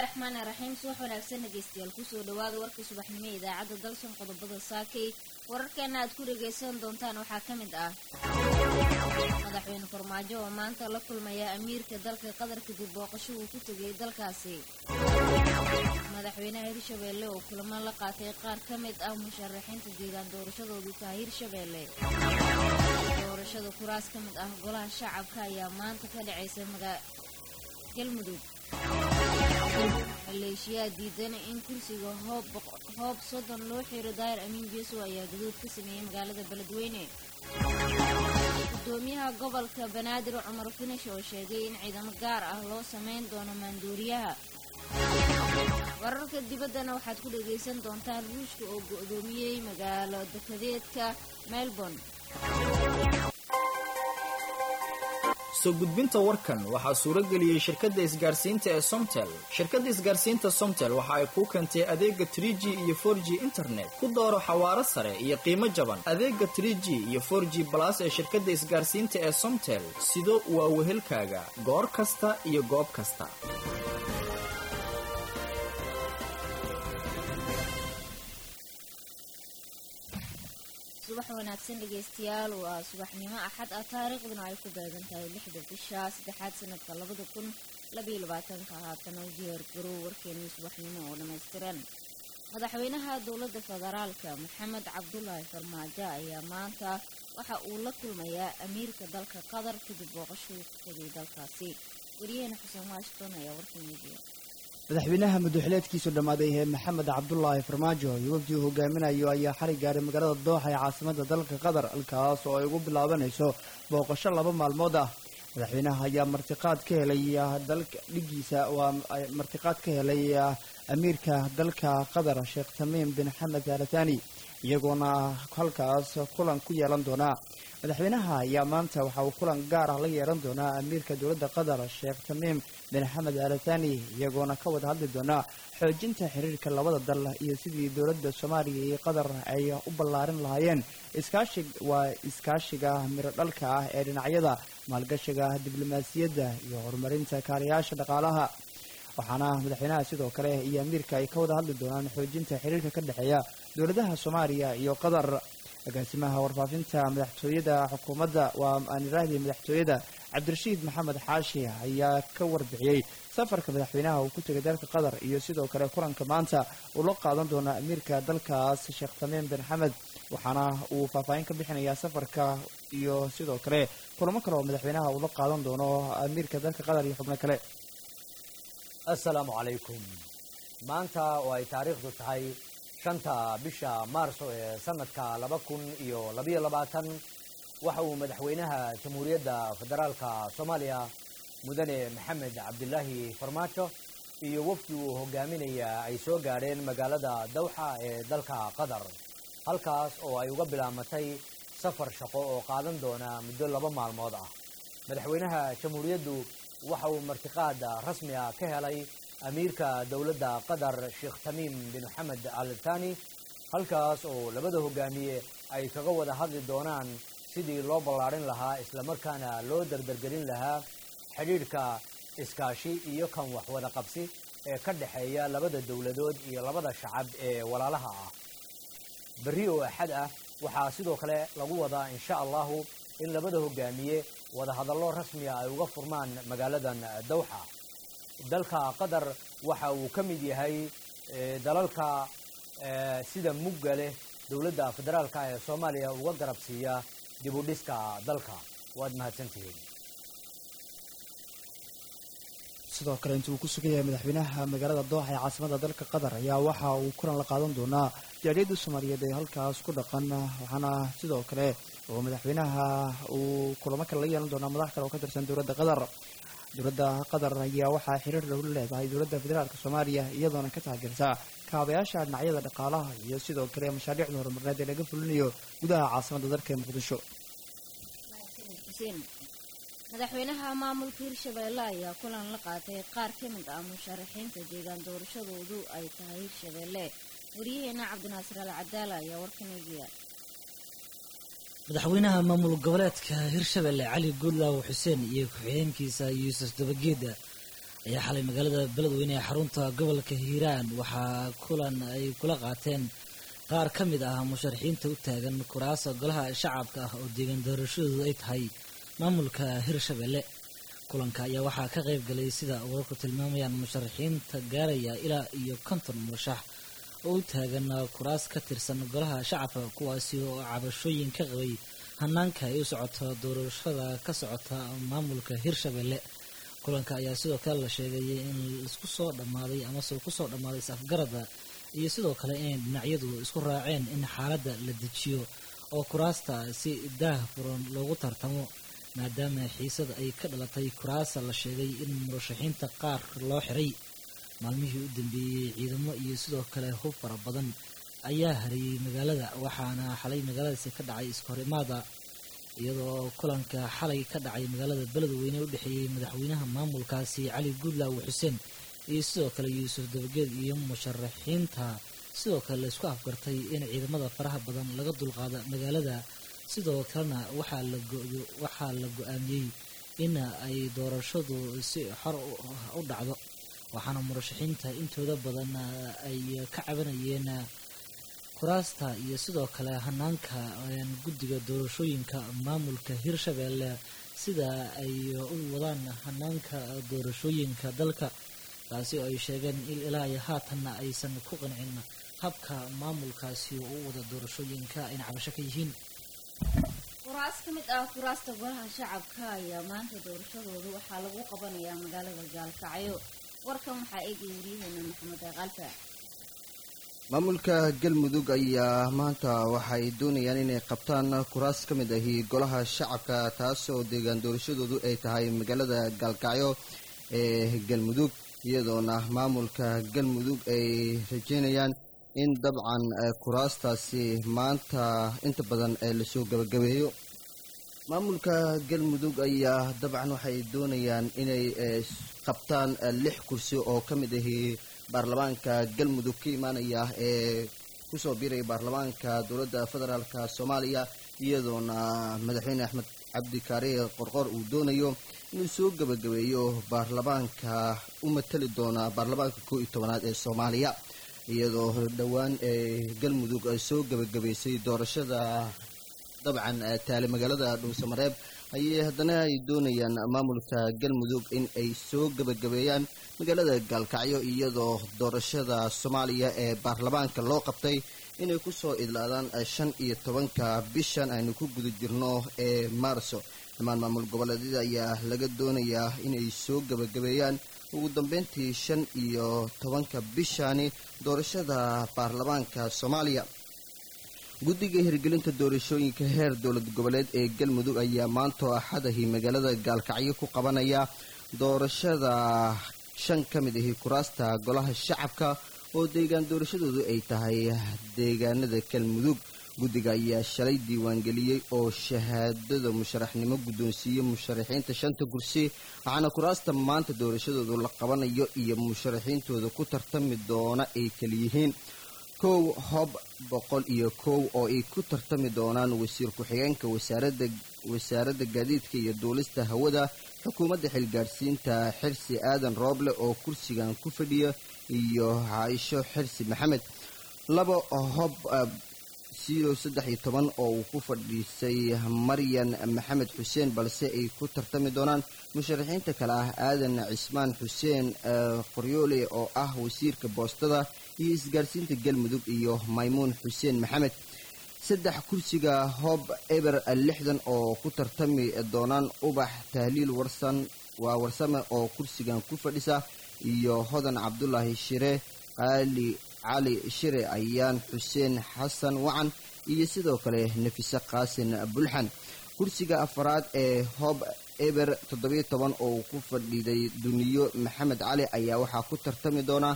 raxmaani raxiim subax wanaagsan dhegeystayaal kusoo dhawaada warkii subaxnimo ee idaacadda dalsan qodobada saakay wararkeena aad ku dhagaysan doontaan waxaa ka mid ah madaxweyne farmaajo oo maanta la kulmaya amiirka dalka qatar kadib booqasho uu ku tegay dalkaasi madaxweynaha hirshabeelle oo kulamo la qaatay qaar ka mid ah musharaxiinta deegaan doorashadoodu tahay hirshabeelle doorashada kuraas ka mid ah golaha shacabka ayaa maanta ka dhacaysa galmudug maleeshiyaa diidan in kursiga hoob soddon loo xiro daahir amiin jeeso ayaa gaduud ka sameeyey magaalada beledweyne gudoomiyaha gobolka banaadir cumar finish oo sheegay in ciidamo gaar ah loo sameyn doono maanduuriyaha wararka dibaddana waxaad ku dhagaysan doontaan ruushka oo go'doomiyey magaalo dekadeedka melbourne soo gudbinta warkan waxaa suuro geliyey shirkadda isgaarsiinta ee somtel shirkadda isgaarsiinta somtel waxa ay kuu keentay adeega trie g iyo for g internet ku dooro xawaaro sare iyo qiimo jaban adeega trie g iyo for g balas ee shirkadda isgaarsiinta ee somtel sido waa wehelkaaga goor kasta iyo goob kasta subax wanaagsan dhegeystayaal waa subaxnimo axad ah taariikhduna ay ku beegan tahay lixda bisha saddexaad sanadka labada kun labaiyo labaatanka haatana diyaar garow warkeenii subaxnimo oo dhammaystiran madaxweynaha dowladda federaalka maxamed cabdulaahi farmaajo ayaa maanta waxa uu la kulmayaa amiirka dalka qatar kadib booqashuu ku tegay dalkaasi wariyaheena xuseen washington ayaa warkeeneediya madaxweynaha madaxweyleedkiisu dhammaaday ee maxamed cabdulaahi farmaajo iyo wafdi uu hogaaminayo ayaa xali gaaray magaalada dooxa ee caasimada dalka qatar halkaas oo ay ugu bilaabanayso booqasho laba maalmood ah madaxweynaha ayaa martiqaad ka helay dalka dhigiisa waa martiqaad ka helay amiirka dalka qatar sheekh tamiim bin xamed alatani iyagoona halkaas kulan ku yeelan doonaa madaxweynaha ayaa maanta waxa uu kulan gaar ah la yeelan doonaa amiirka dowladda qatar sheekh tamiim bin xamed alatani iyagoona ka wada hadli doonaa xoojinta xiriirka labada dal iyo sidii dowladda soomaaliya iyo qatar ay u ballaarin lahaayeen iskaashi waa iskaashiga miro dhalka ah ee dhinacyada maalgashiga diblomaasiyadda iyo horumarinta kaarayaasha dhaqaalaha waxaana madaxweynaha sidoo kale iyo amiirka ay ka wada hadli doonaan xoojinta xiriirka ka dhexeeya dowladaha soomaaliya iyo qatar agaasimaha warfaafinta madaxtooyada xukuumadda waa aaniraahdi madaxtooyada cabdirashiid maxamed xaashi ayaa ka warbixiyey safarka madaxweynaha uu ku tegay dalka qatar iyo sidoo kale kulanka maanta uu la qaadan doona amiirka dalkaas sheekh tamiim bin xamed waxaana uu faahfaahin ka bixinayaa safarka iyo sidoo kale kulamo kale oo madaxweynaha uu la qaadan doono amiirka dalka qatar iyo xubno kale assalaamu calaykum maanta oo ay taariikhdu tahay shanta bisha maarso ee sanadka laba kun iyo labayo labaatan waxa uu madaxweynaha jamhuuriyadda federaalka soomaaliya mudane maxamed cabdilaahi farmaajo iyo wafdi uu hogaaminaya ay soo gaadheen magaalada dawxa ee dalka qatar halkaas oo ay uga bilaamatay safar shaqo oo qaadan doona muddo laba maalmood ah madaxweynaha jamhuuriyaddu waxa uu martiqaad rasmi ah ka helay amiirka dowladda qatar sheekh tamiim bin xamed al thani halkaas oo labada hogaamiye ay kaga wada hadli doonaan sidii loo ballaarin lahaa islamarkaana loo dardargelin lahaa xidhiidhka iskaashi iyo kan waxwada qabsi ee ka dhexeeya labada dowladood iyo labada shacab ee walaalaha ah berri oo axad ah waxaa sidoo kale lagu wadaa insha allahu in labada hogaamiye wadahadallo rasmiga ay uga furmaan magaaladan dawxa dalka qatar waxa uu ka mid yahay dalalka sida mugga leh dowladda federaalka ee soomaaliya uga garab siiya dib u dhiska dalka waad mahadsantihiin sidoo kale intii uu ku sugan yahay madaxweynaha magaalada dooxa ee caasimada dalka qatar ayaa waxa uu kulan la qaadan doonaa jaaliyadda soomaaliyeed ee halkaas ku dhaqan waxaana sidoo kale oo madaxweynaha uu kulamo kale la yeelan doonaa madax kale oo ka tirsan dowladda qatar dowladda qatar ayaa waxaa xiriir dhow la leedahay dowladda federaalk soomaaliya iyadoona ka taageerta kaabayaasha dhinacyada dhaqaalaha iyo sidoo kale mashaariicda horumarneed ee laga fulinayo gudaha caasimada dalka ee muqdisho madaxweynaha maamulka hirshabeelle ayaa kulan la qaatay qaar ka mid ah musharaxiinta deegaan doorashadoodu ay tahay hirshabeelle wariyaheena cabdinaasir al cadaala ayaa warkan eegaya madaxweynaha maamul goboleedka hirshabelle cali guudlaaw xuseen iyo ku-xigeenkiisa yuusuf dabageeda ayaa xalay magaalada beledweyne ee xarunta gobolka hiiraan waxaa kulan ay kula qaateen qaar ka mid ah musharaxiinta u taagan kuraasa golaha shacabka ah oo deegaan doorashadoodu ay tahay maamulka hirshabelle kulanka ayaa waxaa ka qayb galay sida wararku tilmaamayaan musharaxiinta gaaraya ilaa iyo konton murashax oo u taagan kuraas ka tirsan golaha shacabka kuwaasi oo cabashooyin ka qabay hanaanka ay u socoto doorashada ka socota maamulka hirshabelle kulanka ayaa sidoo kale la sheegay in isku soo dhammaaday amase ku soo dhammaaday is-afgarada iyo sidoo kale inay dhinacyadu isku raaceen in xaaladda la dejiyo oo kuraasta si daah furan loogu tartamo maadaama xiisada ay ka dhalatay kuraasa la sheegay in murashaxiinta qaar loo xiray maalmihii u dambeeyey ciidamo iyo sidoo kale hub fara badan ayaa hariyey magaalada waxaana xalay magaaladaasi ka dhacay iskahorimaada iyadoo kulanka xalay ka dhacay magaalada beledweyne u dhexeeyey madaxweynaha maamulkaasi cali guudlaaw xuseen iyo sidoo kale yuusuf dabageed iyo musharaxiinta sidoo kale laisku afgartay in ciidamada faraha badan laga dulqaada magaalada sidoo kalena waxaa la waxaa la go-aamiyey in ay doorashadu si xor u dhacdo waxaana murashaxiinta intooda badan ay ka cabanayeen kuraasta iyo sidoo kale hanaanka guddiga doorashooyinka maamulka hirshabelle sida ay u wadaan hanaanka doorashooyinka dalka taasi oo ay sheegeen ilaa iyo haatanna aysan ku qancin habka maamulkaasi oo u wada doorashooyinka ayna cabasho ka yihiin kuraas ka mid ah kuraasta golaha shacabka ayaa maanta doorashadooda waxaa lagu qabanayaa magaalada gaalkacyo warkan waxaa eegaya waryaheena maxamed aqalfa maamulka galmudug ayaa maanta waxay doonayaan inay qabtaan kuraas ka mid ahi golaha shacabka taas oo deegaan doorashadoodu ay tahay magaalada gaalkacyo ee galmudug iyadoona maamulka galmudug ay rajeynayaan in dabcan kuraastaasi maanta inta badan lasoo gabagabeeyo maamulka galmudug ayaa dabcan waxay doonayaan inay qabtaan lix kursi oo ka mid ahi baarlamaanka galmudug ka imaanaya ee kusoo biiraya baarlamaanka dowladda federaalka soomaaliya iyadoona madaxweyne axmed cabdikaari qorqor uu doonayo inuu soo gabagabeeyo baarlamaanka u matali doona baarlamaanka koo iyo tobanaad ee soomaaliya iyadoo dhowaan ee galmudug ay soo gabagabaysay doorashada dabcan taale magaalada dhuusamareeb ayay haddana ay doonayaan maamulka galmudug in ay soo gabagabeeyaan magaalada gaalkacyo iyadoo doorashada soomaaliya ee baarlamaanka loo qabtay inay kusoo idlaadaan shan iyo tobanka bishan aynu ku guda jirno ee maarso dhammaan maamul goboleedyada ayaa laga doonayaa inay soo gabagabeeyaan ugu dambeyntii shan iyo tobanka bishani doorashada baarlamaanka soomaaliya guddiga hirgelinta doorashooyinka heer dowlad goboleed ee galmudug ayaa maantoo axadahi magaalada gaalkacyo ku qabanaya doorashada shan ka mid ahi kuraasta golaha shacabka oo deegaan doorashadoodu ay tahay deegaanada galmudug guddiga ayaa shalay diiwaangeliyey oo shahaadada musharaxnimo guddoonsiiyey musharaxiinta shanta kursi waxaana kuraasta maanta doorashadoodu la qabanayo iyo musharaxiintooda ku tartami doona ay kaliyihiin kow hob boqol iyo kow oo ay ku tartami doonaan wasiir ku-xigeenka wasaaradda wasaaradda gaadiidka iyo duulista hawada xukuumadda xilgaadhsiinta xirsi aadan rooble oo kursigan ku fadhiya iyo caaisho xirsi maxamed laba hob zero saddex iyo toban oo uu ku fadhiisay maryan maxamed xuseen balse ay ku tartami doonaan musharaxiinta kale ah aadan cismaan xuseen qoryoole oo ah wasiirka boostada iyo isgaarsiinta galmudug iyo maymuun xuseen maxamed saddex kursiga hob eber lixdan oo ku tartami doonaan ubax tahliil warsan waa warsame oo kursigan ku fadhisa iyo hodan cabdulaahi shire qaali cali shire ayaan xuseen xasan wacan iyo sidoo kale nafise qaasin bulxan kursiga afaraad ee hob eber toddobiyo toban oo ku fadhiday duniyo maxamed cali ayaa waxaa ku tartami doona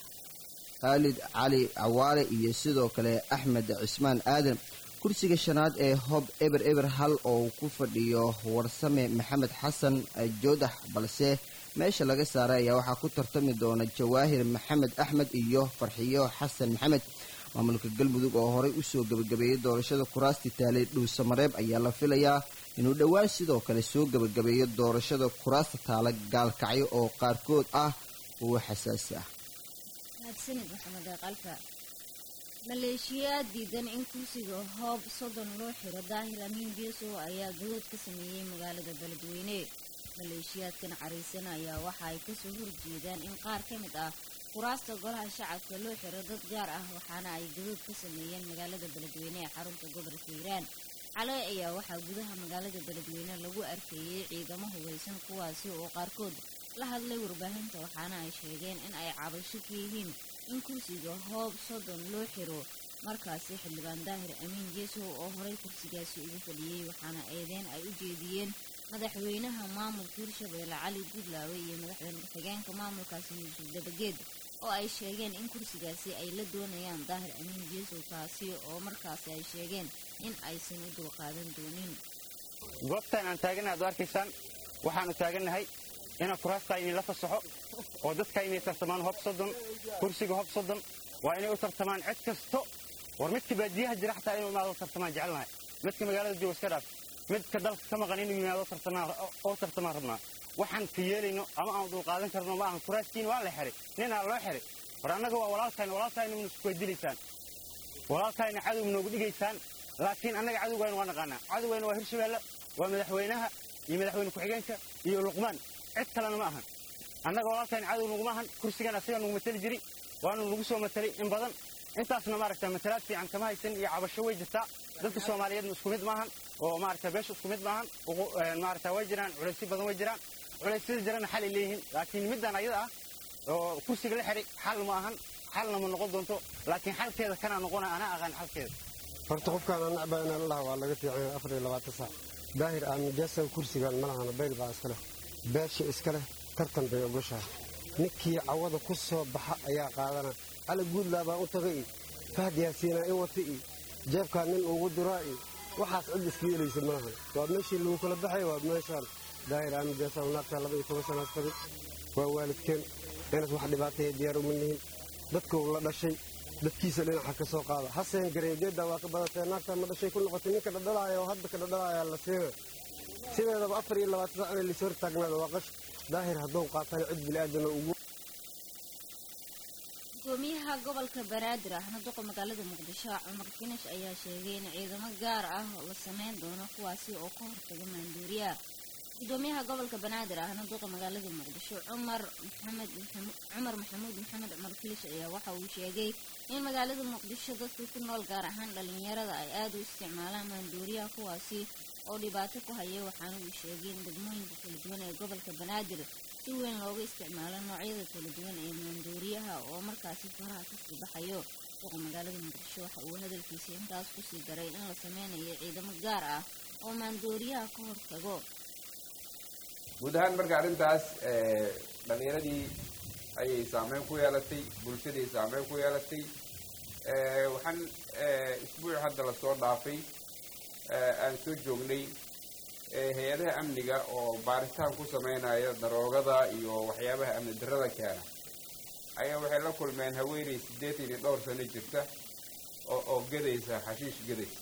khaalid cali cawaale iyo sidoo kale axmed cismaan aadan kursiga shanaad ee hob eber eber hal oo ku fadhiyo warsame maxamed xasan joodax balse meesha laga saaray ayaa waxaa ku tartami doona jawaahir maxamed axmed iyo farxiyo xasan maxamed maamulka galmudug oo horey usoo gebagabeeyey doorashada kuraasti taalay dhuusamareeb ayaa la filayaa inuu dhowaan sidoo kale soo gebagabeeyo doorashada kuraasta taala gaalkacyo oo qaarkood ah kuwo xasaasi ah mahadsanid maxamed qalfa maleeshiyaad diidan in kursiga hoob soddon loo xiro daahir amiin geesow ayaa gadood ka sameeyey magaalada beledweyne maleeshiyaadkan cariisan ayaa waxa ay kasoo horjeedaan in qaar ka mid ah kuraasta golaha shacabka loo xiro dad gaar ah waxaana ay gadood ka sameeyeen magaalada beledweyne ee xarunta gobolka hiiraan xalay ayaa waxaa gudaha magaalada beledweyne lagu arkeeyey ciidamo hubeysan kuwaasi oo qaarkood la hadlay warbaahinta waxaana ay sheegeen in ay cabasho ka yihiin in kursiga hoob soddon loo xiro markaasi xildhibaan daahir amiin geesow oo horey kursigaasi ugu fadhiyey waxaana eedeen ay u jeediyeen madaxweynaha maamulka hirshabeelle cali gudlaawe iyo madaxweyne ku-xigeenka maamulkaasi yuusuf dabageed oo ay sheegeen in kursigaasi ay la doonayaan daahir amiin geesow taasi oo markaasi ay sheegeen in aysan u dulqaadan doonin goobtan aan taagana ad u arkaysaan waxaanu taagannahay ina kuraastaa inay la fasaxo oo dadka inay tartamaan hob soddon kursiga hob soddon waa inay u tartamaan cid kasto war midka baadiyaha jira xataa inuu imaado tartamaan jecelnahay midka magaalada jooga iska dhaaf midka dalka ka maqan inuu yimaado oo tartamaan rabnaa waxaan ka yeelayno ama aan dulqaadan karno ma ahan kuraaskiina waa la xiray ninaa loo xiray war annaga waa walaalkayna walaalkayna mna isku weydilaysaan walaalkayna cadow noogu dhigaysaan laakiin annaga cadowgayna waa naqaanaa cadowgayna waa hirshabeelle waa madaxweynaha iyo madaxweyne ku-xigeenka iyo luqmaan cid kalena ma ahan annaga walaalkayna cadow naguma ahan kursigan asiga nagu mateli jiri waanu nagu soo matelay in badan intaasna maaragta matalaad fiican kama haysan iyo cabasho way jirtaa dadka soomaaliyeedna isku mid maahan oo maaragta beesha isku mid maahan maaragta way jiraan culaysyo badan way jiraan culeysyada jirana xal ay leeyihiin laakiin middan ayada ah oo kursiga la xiray xal ma ahan xalna ma noqon doonto laakiin xalkeeda kanaa noqona anaa aqaan xalkeeda horta qofkaan aan nacbaa inaan laha waa laga fiicay afar iyo labaatan saac daahir aamin geesaw kursigan ma lahana bayl baa iska leh beesha iska leh tartan bay ogoshahay ninkii cawada ku soo baxa ayaa qaadana cali guudlaa baan u taga i fahd yaasiinaa in wata i jeebkaa nin ugu diraa i waxaas cid iska yeelaysa ma lahan waa meeshii lagu kala baxay waa meeshaan daahir aamin geesaw naagtaa laba iyo toban sanaas qabay waa waalidkeen inaas wax dhibaataya diyaar uma nihin dadkuu la dhashay dadkiisa dhinaca ka soo qaada haseen gareegeedda waa ka badatee naagtaa ma dhashay ku noqotay ninka dhadhalaaya oo hadda ka dhadhalaaya la siina sideedaba afar iyo labaatan sac inay lis hortaagnaada waa qash daahir hadduu qaatana cid bini'aadana ugu gudoomiyaha gobolka banaadir ahna duqa magaalada muqdisho cumar finish ayaa sheegay in ciidamo gaar ah la sameyn doono kuwaasi oo ka hortaga maanduuriya gudoomiyaha gobolka banaadir ahna duqa magaalada muqdisho cumar maxamed cumar maxamuud maxamed cumar filish ayaa waxa uu sheegay in magaalada muqdisho dadka ku nool gaar ahaan dhalinyarada ay aada u isticmaalaan maanduuriyaha kuwaasi oo dhibaato ku haya waxaana uu sheegay in degmooyinka kala duwan ee gobolka banaadir si weyn looga isticmaalo noocyada kala duwan ee maanduuriyaha oo markaasi faraha kasii baxayo duqa magaalada muqdisho waxa uu hadalkiisa intaas kusii daray in la sameynayo ciidamo gaar ah oo maanduuriyaha ka hortago guud ahaan marka arrintaas dhalinyaradii ayay saameyn ku yeelatay bulshadii saameyn ku yeelatay waxaan isbuuc hadda lasoo dhaafay aan soo joognay hay-adaha amniga oo baaritaan ku sameynaya daroogada iyo waxyaabaha amni darrada keena ayaa waxay la kulmeen haweeney siddeetan iyo dhowr sano jirta oo oo gadaysa xashiish gadaysa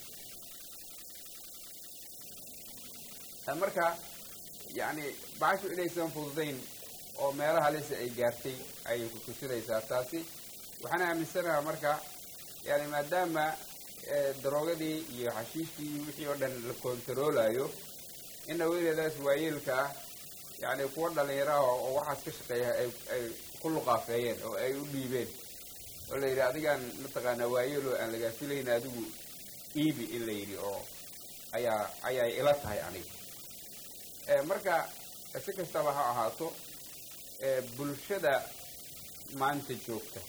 marka yacni bacashu inaysan fududayn oo meelo halisa ay gaartay ayay ku tusinaysaa taasi waxaan aaminsanaha marka yani maadaama daroogadii iyo xashiishkii iyo wixii oo dhan la kontaroolayo in haweeneydaas waayeelka ah yacni kuwa dhalinyaraha oo waxaas ka shaqeeya ay ay ku luqaafeeyeen oo ay u dhiibeen oo la yidhi adigaan mataqaanaa waayeelo aan lagaa filayn adigu iibi in la yidhi oo ayaa ayay ila tahay aniga marka si kastaba ha ahaato bulshada maanta joogta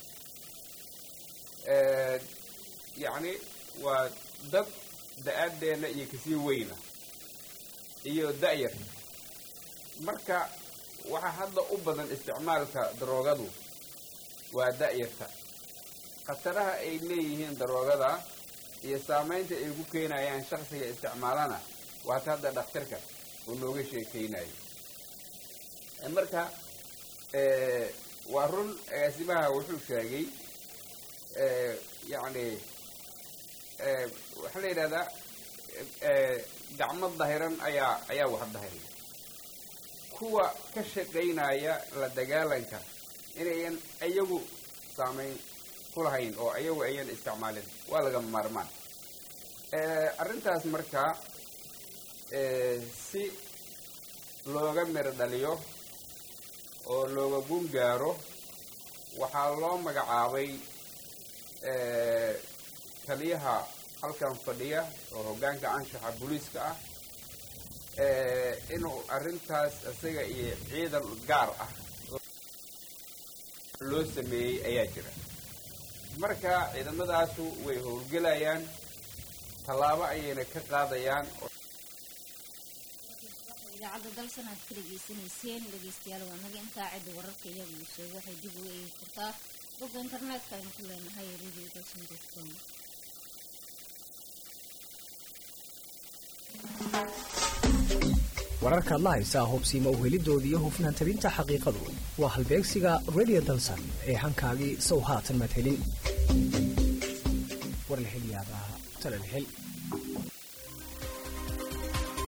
yacni waa dad da-aadeenna iyo kasii weyna iyo da-yar marka waxaa hadda u badan isticmaalka daroogadu waa da-yarta khataraha ay leeyihiin daroogada iyo saamaynta ay ku keenayaan shaksiga isticmaalana waata hadda dhakhtarka uu nooga sheekeynayo marka waa run agaasimaha wuxuu sheegay yacni waxaa la yidhahdaa gacmo dahiran ayaa ayaa wax dahiraya kuwa ka shaqaynaya la dagaalanka inayan iyagu saamayn ku lahayn oo iyagu ayan isticmaalin waa laga maarmaan arrintaas markaa si looga miro dhaliyo oo looga gun gaaro waxaa loo magacaabay taliyaha halkan fadhiya oo hoggaanka anshaxa booliiska ah inuu arrintaas isaga iyo ciidan gaar ah loo sameeyey ayaa jira marka ciidamadaasu way howlgelayaan tallaabo ayayna ka qaadayaan idaacadda dalsan aad ka dhegeysanayseen dhegeystayaal waa naga intaa cidda wararka iyaga uu sheego waxay dib uga eegi kartaa bogga internetka aynu ku leenahay radio dalsan com wararkaad la haysaa hubsiima uhelidoodii iyo hufnaan tabinta xaqiiqadu waa halbeegsiga radio dalsan ee hankaagii sow haatan maad helin war la hel yaabaa tala la hel